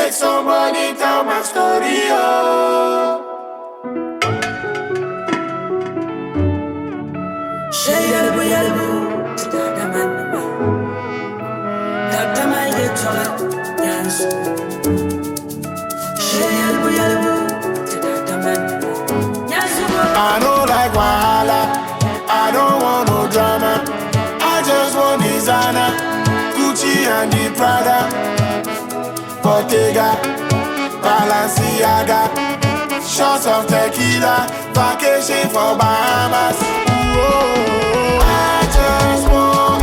Make somebody tell my story, oh. Şey yarabı yarabı Çıkardaman Taktaman yetçola Yans Şey yarabı yarabı Çıkardaman I don't like wahala. I don't want no drama. I just want designer, Gucci and the Prada, Bottega, Balenciaga, shots of tequila, vacation for Bahamas. Ooh, I just want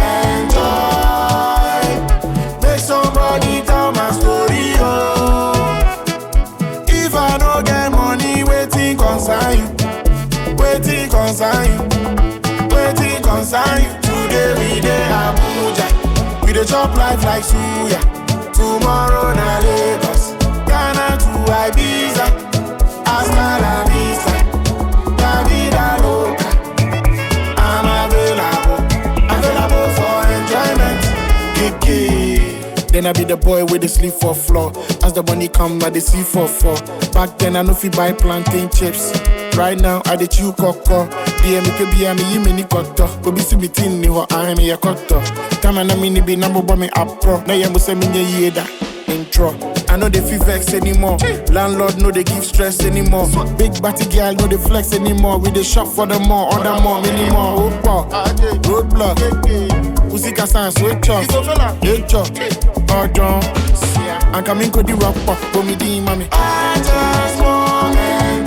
enjoy. Make somebody tell my story, oh. If I don't get money, waiting concern you. Waiting concern you. Waiting concern you. Today we dey Abuja. We dey chop life like suya. Tomorrow na Lagos. Ghana to Ibiza. Hasta la vista. La vida loca. I'm available. Available for enjoyment. Kiki. Then I be the boy with the sleep for floor. As the money come, I the see for four. Back then I know fi buy plantain chips. Right now I the chew coco. DM me be me yi me ni koto. Go be see me tin ni ho I me ya koto. Time na me ni be number boy me up pro. Na ya mo say me nye yeda. Intro. I know they feel vex anymore. Landlord know they give stress anymore. Big batty girl know they flex anymore. We dey shop for the more, order more, many more. Opa, roadblock. Usika sans switch off. H up, pardon. I'm coming to the rock pop, go me the mommy. I just want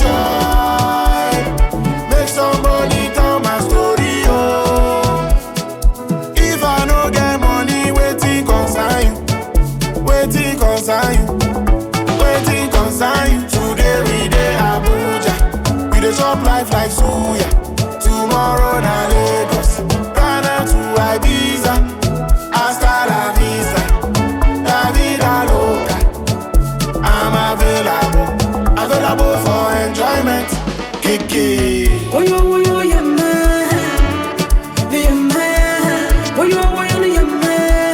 enjoy. Make somebody tell my story, oh. If I no get money, waiting concern you. Waiting concern you. Waiting concern you. Today we dey Abuja. We dey chop life like suya. Tomorrow na Lagos. Ghana to Ibiza. Hasta la vista. La vida loca. I'm available. Available for enjoyment. Kiki. Oyo oyo yamma Yamma Oyo oyo yamma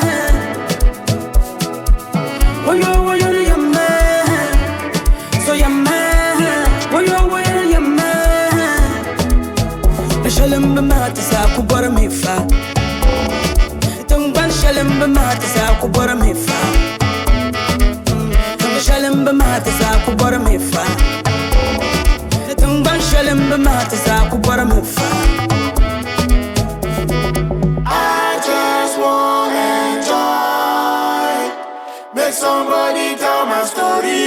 Oyo oyo yamma So yamma Oyo oyo yamma Shalim bama ta sa ku bar mai fa Tungban shalim bama ta sa ku bar mai fa Tungban shalim bama ta sa ku bar mai fa Tungban shalim bama ta sa ku bar mai fa I just want enjoy. Make somebody tell my story,